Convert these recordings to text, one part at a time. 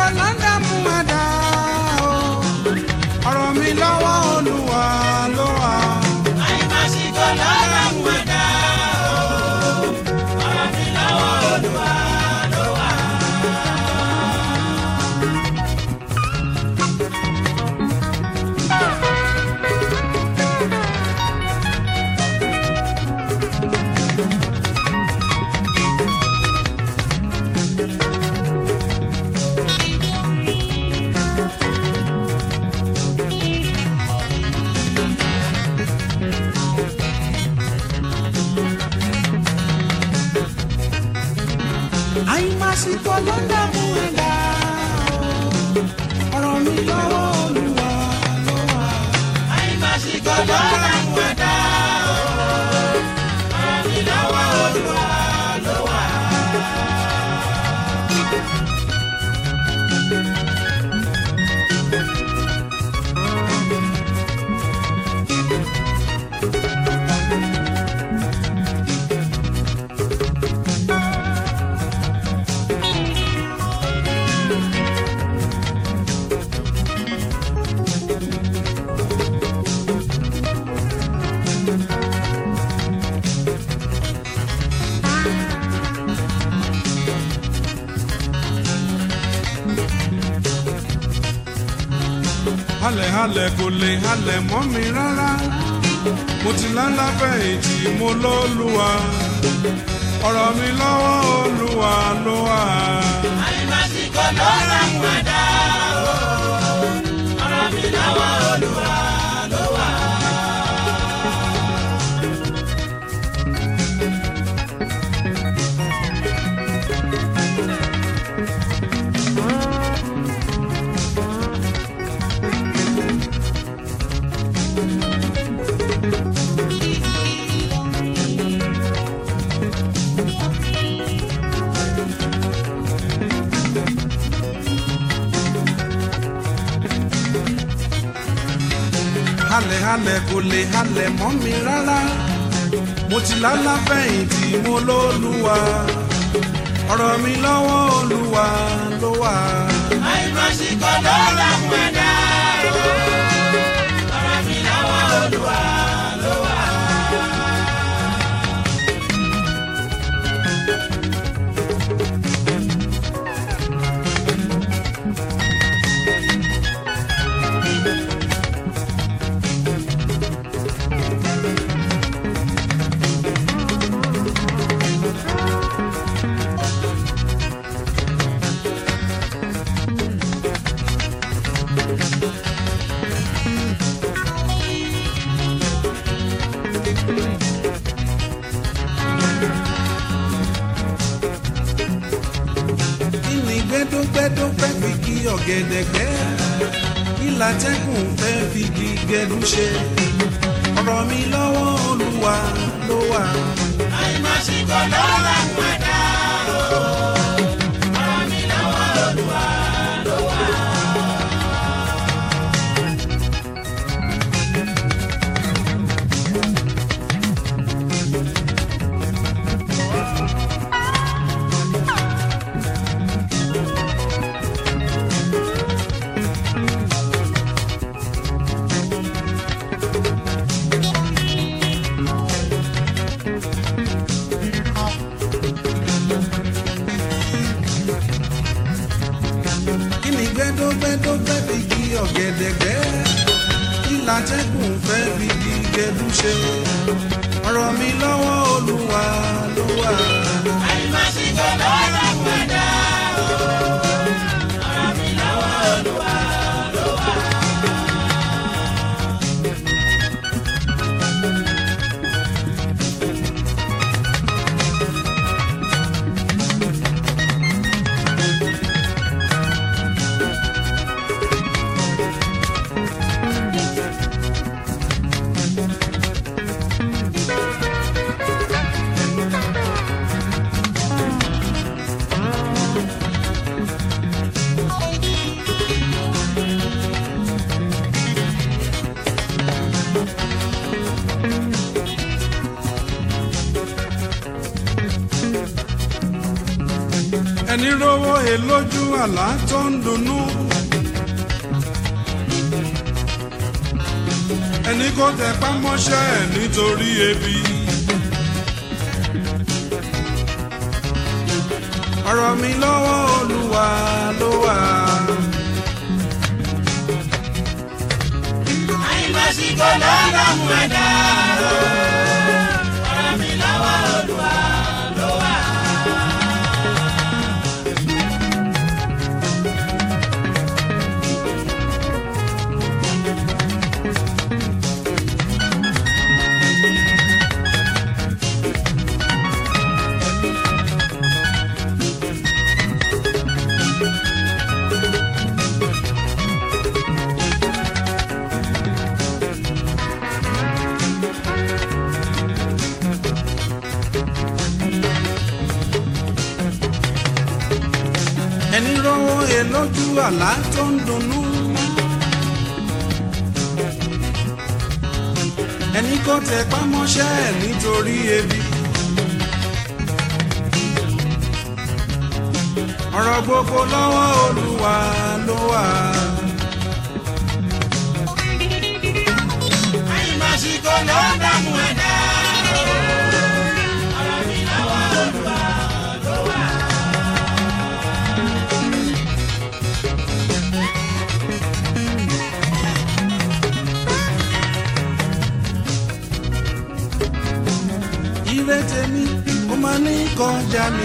àìmásìkò ló ń dààmú ẹ̀dá o ọ̀rọ̀ mi lọ́wọ́ olúwa ló wà. àìmásìkò lọ́rọ̀ mú ẹ̀dá o ọ̀rọ̀ mi lọ́wọ́ olúwa ló wà. àìmásìkò ló ń dààmú ẹ̀dá o ọ̀rọ̀ mi lọ́wọ́ olúwa ló wà. àìmásìkò lọ́rọ̀ mú ẹ̀dá o ọ̀rọ̀ mi lọ́wọ́ olúwa ló wà. halẹ̀ halẹ̀ kò lè halẹ̀ mọ́ mi rárá mo ti lálá fẹ̀yìntì mo lóluwa ọ̀rọ̀ mi lọ́wọ́ olúwa ló wà. àìmásìkò lọ́rọ̀ mú ẹ̀dá o ọ̀rọ̀ mi lọ́wọ́ olúwa ló wà. halẹ̀ halẹ̀ kò lè halẹ̀ mọ́ mi rárá mo ti lálá fẹ̀yìntì mo lóluwa ọ̀rọ̀ mi lọ́wọ́ olúwa ló wà. àìmásìkò lọ́rọ̀ mú ẹ̀dá o ọ̀rọ̀ mi lọ́wọ́ olúwa ló wà. kí ni gbẹ́dọ́gbẹ́dọ́ fẹ́ fi kí ọ̀gẹ̀dẹ̀ gbẹ́ kí látẹ́kùn fẹ́ fi kí gẹ̀dú ṣe ọ̀rọ̀ mi lọ́wọ́ olúwa ló wà. àìmásìkò lọ́rọ̀ mú ẹ̀dá o ọ̀rọ̀ mi lọ́wọ́ olúwa ló wà. kí ni gbẹ́dọ́gbẹ́dọ́ fẹ́ fi kí ọ̀gẹ̀dẹ̀ gbẹ́ kí látẹ́kùn fẹ́ fi kí gẹ̀dú ṣe ọ̀rọ̀ mi lọ́wọ́ olúwa ló wà. àìmásìkò lọ́rọ̀ mú ẹ̀dá o ọ̀rọ̀ mi lọ́wọ́ olúwa ló wà. rówó he lójú àlá tó ń dunnú. ẹni kò tẹpá mọ́ṣẹ́ ẹ̀ nítorí ebi. ọ̀rọ̀ mi lọ́wọ́ olúwa ló wà. àìmásìkò ló dààmú ẹ̀dá o. ọ̀rọ̀ mi lọ́wọ́ olúwa ló wà. ẹni rówó he lójú àlá tó ń dunnú. ẹni kò tẹpá mọ́ṣẹ́ ẹ̀ nítorí ebi. ọ̀rọ̀ gbogbo lọ́wọ́ olúwa ló wà. àìmásìkò ló dààmú ẹ̀dá o. ọ̀rọ̀ mi lọ́wọ́ olúwa ló wà. ire tèmi ó máa ní kọjá mi.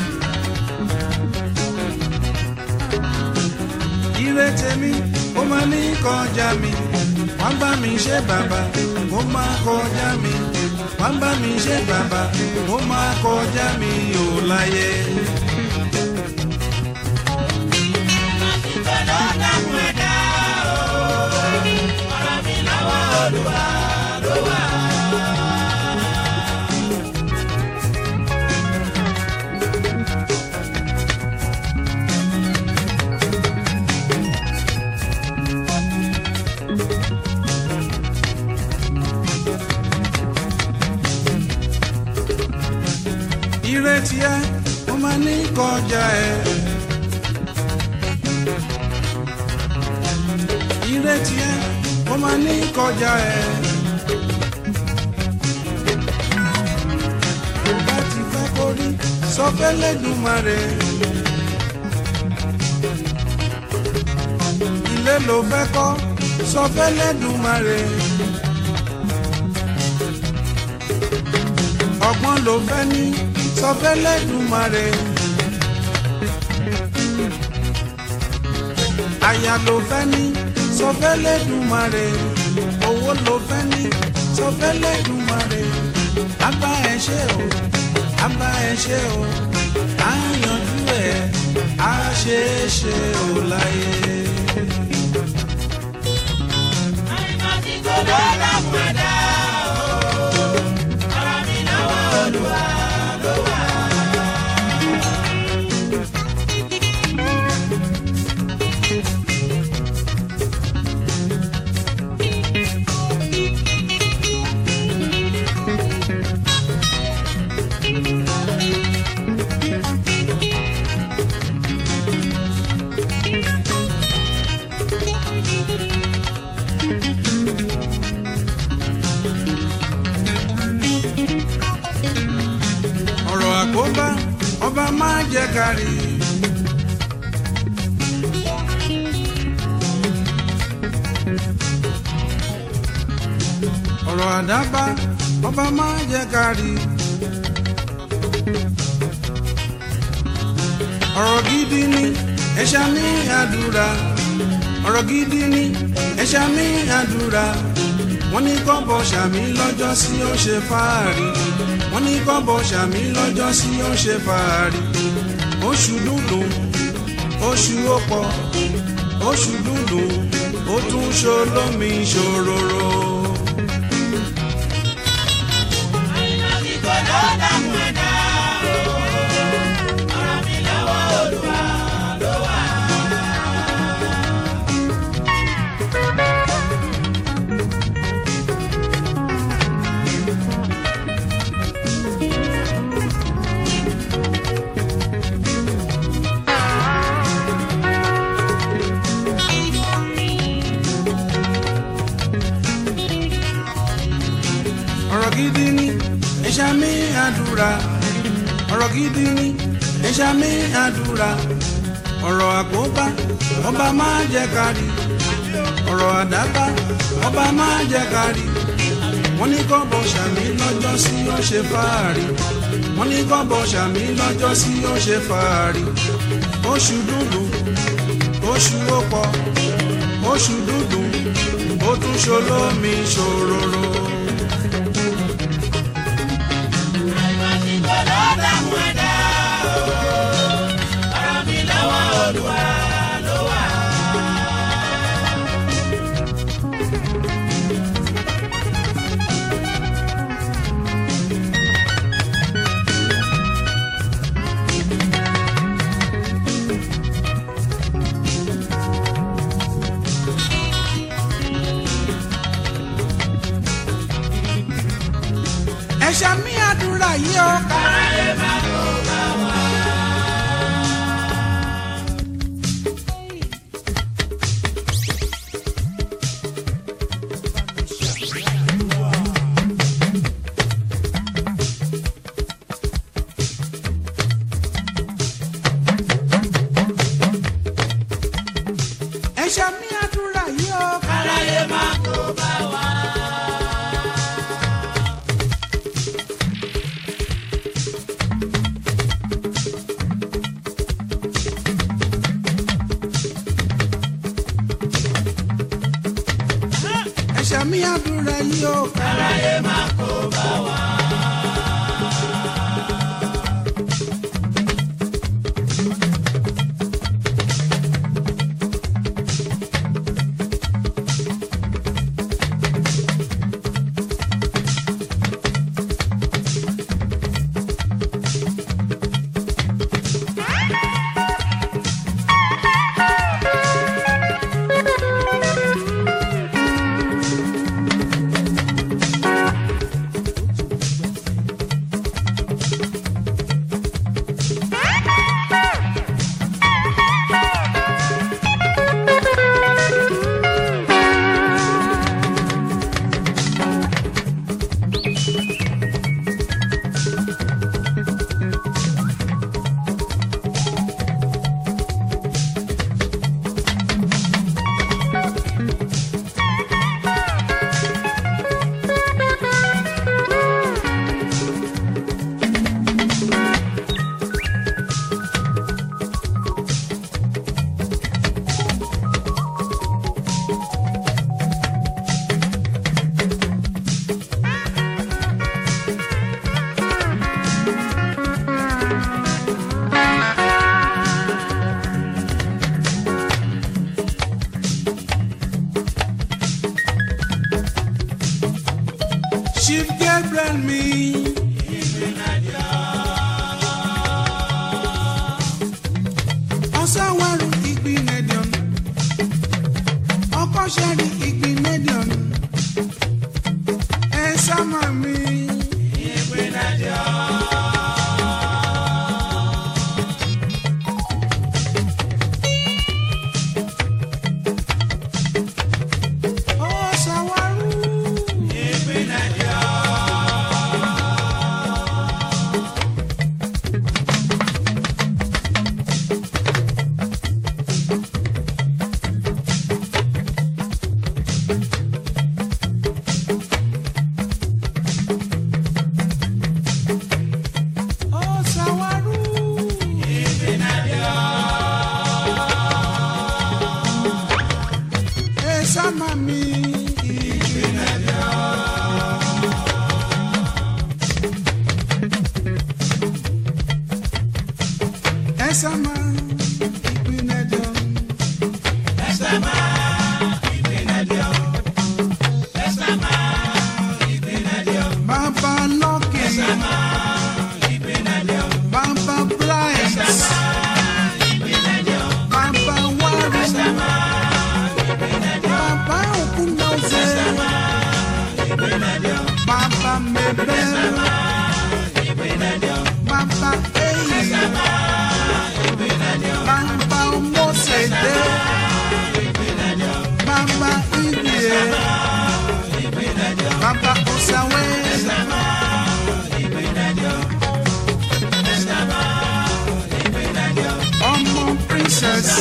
ire tèmi ó máa ní kọjá mi. wọ́n bá mi ṣe bàbá ó máa kọjá mi. wọ́n bá mi ṣe bàbá ó máa kọjá mi ò láyé. àìmásìkò ló dààmú ẹ̀dá o. ọ̀rọ̀ mi lọ́wọ́ olúwa ló wà. ire tiẹ̀ ó máa ní kọjá ẹ. ire tiẹ̀ ó máa ní kọjá ẹ. tó bá ti fẹ́ kórí sọ fẹ́ lẹ́dùnmarè. ilé ló fẹ́ kọ́ sọ fẹ́ lẹ́dùnmarè. ọgbọ́n ló fẹ́ ní sọ fẹ́ lẹ́dùnmarè. aya ló fẹ́ ní sọ fẹ́ lẹ́dùnmarè. owó ló fẹ́ ní sọ fẹ́ lẹ́dùnmarè. abá ẹ ṣe o abá ẹ ṣe o á yanjú ẹ á ṣe é ṣe o láyé. àìmásìkò ló dààmú ẹ̀dá o. ọ̀rọ̀ mi lọ́wọ́ olúwa ló wà. ọ̀rọ̀ àkóbá ọba máa jẹ́ kárí. ọ̀rọ̀ àdábá ọba máa jẹ́ kárí. ọ̀rọ̀ gidi ni ẹ̀ṣá ní àdúrà ọ̀rọ̀ gidi ni ẹ̀ṣá ní àdúrà wọ́n ní kọ́bọ̀ ṣàmì lọ́jọ́ sí ó ṣe fáàrí wọ́n ní kọ́bọ̀ ṣàmì lọ́jọ́ sí ó ṣe fàárì oṣù dúdú oṣù ọ̀pọ̀ oṣù dúdú ó tún ṣolómi ṣòróró. àìmásìkò ló dààmú ẹ̀dá o. ọ̀rọ̀ mi lọ́wọ́ olúwa ló wà. àdúrà ọ̀rọ̀ gidi ni ẹ̀ṣà mi àdúrà ọ̀rọ̀ àkóbá ọba máa jẹ́ kárí ọ̀rọ̀ àdábá ọba máa jẹ́ kárí wọ́n ní kọ́bọ̀ sàmí lọ́jọ́ sí ó ṣe fàárì wọ́n ní kọ́bọ̀ sàmí lọ́jọ́ sí ó ṣe fàárì oṣù dúdú oṣù ọ̀pọ̀ oṣù dúdú ó tún ṣolómi ṣòróró. àìmásìkò ló dààmú ẹ̀dá o. ọ̀rọ̀ mi lọ́wọ́ olúwa ló wà. ẹ̀ṣà mi àdúrà yìí ó káráyé má kó bá wa. ẹ̀ṣà mi àdúrà yìí ó káráyé má kó bá wa. ẹ̀ṣà mi àdúrà yìí ó káráyé má kó bá wa. chief gabriel mi. ọ̀sánwárù ìgbín nẹ́díọ̀n ọkọ̀ṣẹ́rì ìgbín nẹ́díọ̀n ẹ̀ sámà mi. ọ̀sánwárù. ọ̀sánwárù. ẹ̀ sámà mi. ẹ̀ sámà ìgbín nẹ́díọ̀n. ẹsẹ̀ máa ìpínlẹ̀ dí o. ẹsẹ̀ máa ìpínlẹ̀ dí o. Baba Lucky, ìpínlẹ̀ dí o. Baba Bright, Baba Warren, Baba Okunoze, Baba Mabel, Baba Eyi, princess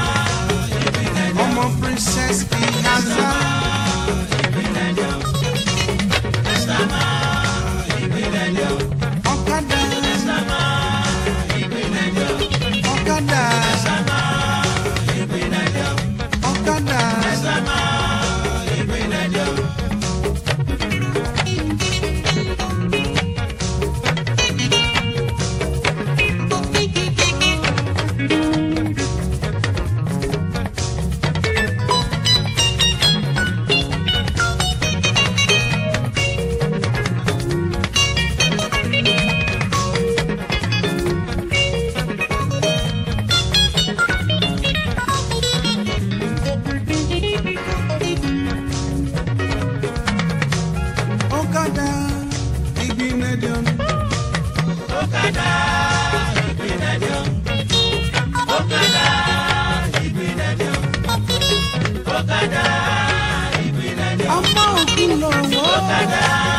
ọmọ princess ihaza ọ̀kadà ọ̀kadà ọ̀kadà ọ̀kadà ìgbìnẹ̀dìọ̀n Ọ̀kadà ìgbìnàjò. Ọ̀kadà ìgbìnàjò. Ọ̀kadà ìgbìnàjò. ọmọ òkú lọ́wọ́ Ọ̀kadà